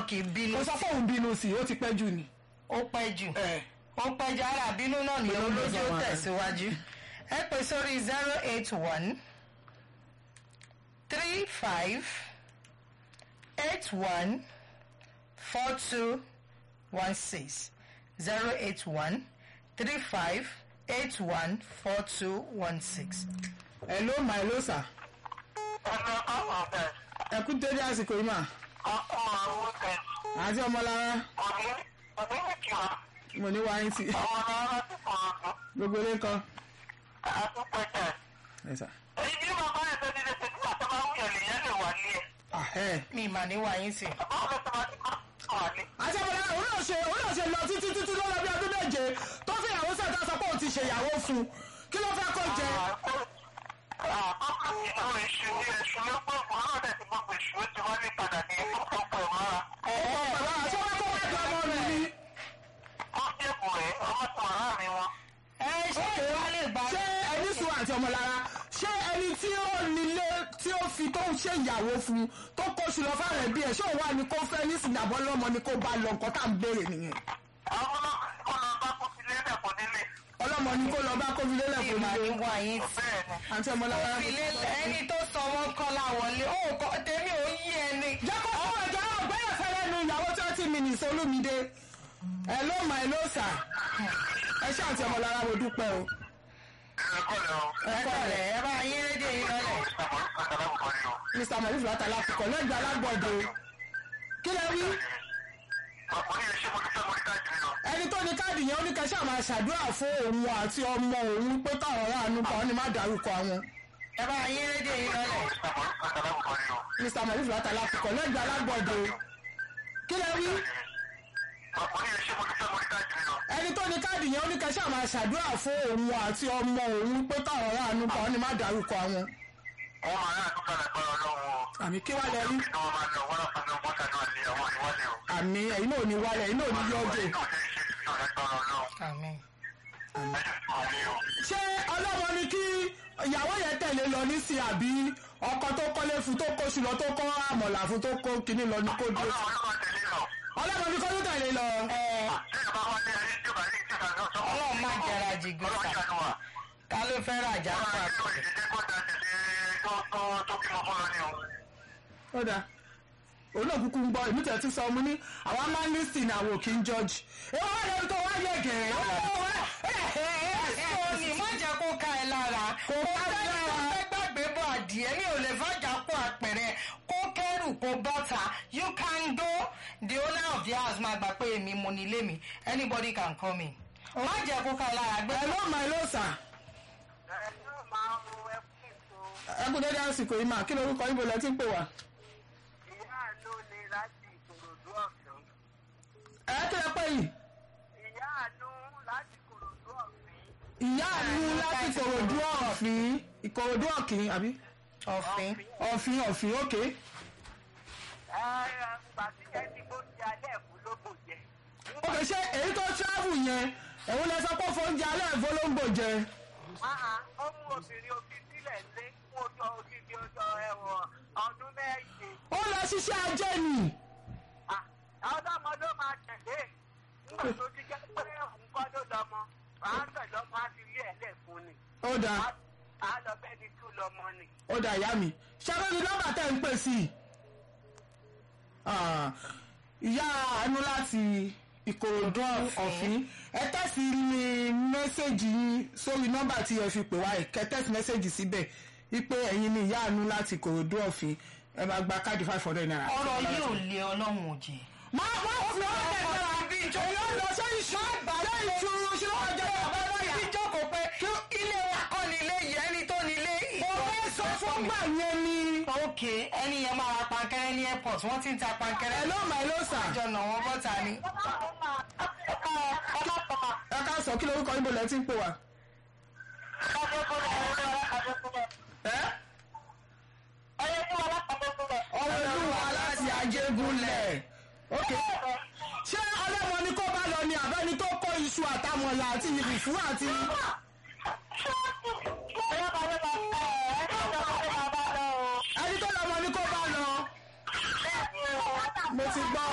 kì í bínú kò sọ pé òun bínú sí i ó ti pẹ́ jù ni. ó pẹ́ jù ẹ ó pẹ́ jù ara bínú náà nìyẹn Pẹ̀lú olójú ó ìjọba. tẹ̀síwájú ẹ pè sórí zero eight one three five eight one four two one six zero eight one three five eight one four two one six. ẹ ló mà ẹ ló sà ẹ kú dédé àsìkò yìí mà àti ọmọlára mo ní wáyé tì gbogbo ilé kan. ẹ sà. Ah, ẹ. mi mà ní wáyé sí. àti ọmọlára òun náà ṣe òun náà ṣe lọ títí títí lọ́wọ́ bí ọdún méje tó fi ìyàwó sẹ́ta sọ pé òun ti ṣèyàwó fún un kí ló fẹ́ kó jẹ. bàbá àti ọmọ kó wá di ọmọ rẹ ni. ẹ ṣé ìwà lè gbà. ṣé ẹni sùn àti ọmọlára ṣé ẹni tí ó nílé tí ó fi tó ń ṣe ìyàwó fún un tó kó sí lọ fáwọn ẹbí ẹ ṣé òun wà ní kó fẹ́ ní sìnyàbọ̀ lọ́mọ ni kó bá lọ nǹkan tá à ń béèrè nìyẹn. ọlọ́mọ ni kó lọ bá kó fi lélẹ̀ mi fún mà ní mi. wáyé sí. àti ọmọlára. ìfilélẹ̀ ẹni tó sọ wọn kọ́lá wọlé ó kọ́ tèmi ò yí ẹni. jẹ́ kó fún ẹ̀jẹ̀ náà gbẹ́yẹ̀ fẹ́rẹ́ nu ìyàwó twenty minutes olúmídé. ẹ ló mà ẹ ló sà ẹ ṣe àti ọmọlára mo dúpẹ́ o. ẹ kọ́lẹ̀ ẹ bá yín rédíò yín lọ́lẹ̀. mr marif látàlá kọ̀ọ̀ lẹ́gbẹ̀ẹ́ alágbọ̀dọ̀ kí lẹ wí. ẹni tó ní káàdì yẹn ó ní kẹsàn máa ṣàdúrà fún òun àti ọmọ òun pé káwọn aráàánú kan ní má dárúkọ àwọn. ẹ bá yín rédíò yín lọ́lẹ̀. mr marif látàlá kọ̀ọ̀ lẹ́gbẹ̀ẹ́ alágbọ̀dọ̀ kí lẹ wí. ẹni tó ní káàdì yẹn ó ní kẹsàn máa ṣàdúrà fún òun àti ọmọ òun pé káwọn aráàánú kan ní má dárúkọ àwọn. àmì kí wàá lẹ rí. àmì ẹ̀yin náà ò ní wálẹ̀ ẹ̀yin náà ò ní yọ̀ọ́dẹ̀. àmín. ṣé ọlọ́mọ ni kí ìyàwó yẹn tẹ̀lé lọ ní sí àbí ọkọ tó kọ́lé fún tó kó sí lọ tó kọ́ àmọ̀là fún tó kó kinní lọ ní kó dúró sí. ọlọ́mọ ni kọ́ ló tẹ̀lé lọ. ọlọ́run má jẹra jìgbìn sà ká ló fẹ́ rajà fún àpẹẹrẹ. ó dáa òun náà kúkú ń gbọ́ èmi tẹ̀ ti sọ ọmú ní àwa máa ń lísìn àwọn òkè ń jọ́ọ̀jì. èèwọ̀ wà lẹ́nu tó wá yẹ gẹ̀ẹ́. Sọ́ọ̀nì má jẹ́ kó ká ẹ lára. Kò bá dára. Kò fẹ́ gbàgbé bọ̀ adìẹ ní ò lè fàjà kó àpẹẹrẹ. Kó kẹ́rù kó bọ́ta. You can go. The owner of the house máa gbà pé èmi mo ní ilé mi. Anybody can come in. Má jẹ́ kó ká ẹ lára. Gbé ẹ ló mà ẹ ló sà. ẹ kú dédé àsìkò yìí mà kí lorúkọ yín bolẹ̀ tí ń pè wá. ẹ kí lẹ pé yìí. ìyá àánú láti kòròdú ọ̀fìn ìkòròdú ọ̀kìn àbí ọ̀fìn. ọ̀fìn ọ̀fìn òkè. òkè ṣé èyí tó travel yẹn òun lẹ sọ pé fóúnjẹ alẹ́ ìfọlọ́ngbò jẹ. ó mú obìnrin òfin sílẹ̀ lé fún ojú odidi ọjọ́ ẹ̀wọ̀n ọdún méje. ó lọ ṣiṣẹ́ ajé nì. ọlọ́mọ ló máa tẹ̀lé nígbà tó ti jẹ́ pé òun kọ́ ló lọ́mọ wàá tẹ̀lé ọmọ á fi ilé ẹ̀ lẹ̀ fún ni. ó dáa á lọ bẹ́ẹ̀ ni tú lọ́mọ ni. ó dáa ìyá mi ṣẹ́gun ni nọ́mbà tẹ̀ ń pè sí i. Ah, ìyá àánú láti ìkòròdú ọ̀fìn ẹ tẹ̀sí ní mẹ́sẹ̀gì yín sórí nọ́mbà tí ẹ fi pè wá ẹ̀ kẹ́ tẹ̀sí mẹ́sẹ̀gì síbẹ̀ wípé ẹ̀yin ni ìyá àánú láti ìkòròdú ọ̀fìn ẹ máa gba káàdì five hundred naira. Ọ̀rọ̀ yìí ò lé ọlọ́run òjì. máa wá fi ọ́ lẹ́gbẹ̀rẹ̀ àbí ìjọ yóò lọ sí ìṣú àgbàdo ìṣúrú ṣé wọ́n jẹ́ bàbá báyà. Ibi jókòó pé ilé wa kọ́ ni ilé yìí ẹni tó ni ilé. mo fẹ́ sọ fún gbà yẹn ni. Ok, ẹni yẹn máa ra pankẹ́rẹ́ ní airport, wọ́n ti ń ta pankẹ́rẹ́. ẹ ló mà ẹ ló sà. Àjọ nà wọ́n bọ́ta ni. ẹ ká sọ kí lórúkọ yín bolẹ̀ tí ń pè wá. ẹ ọlọ́lúwa láti ajégúnlẹ̀. ok ṣé ọlọ́mọ ni kó bá lọ ni àbẹ́ni tó kó iṣu àtàmọ̀là àti ìrìfú àti. ẹni tó lọ́mọ ni kó bá lọ. mo ti gbọ́.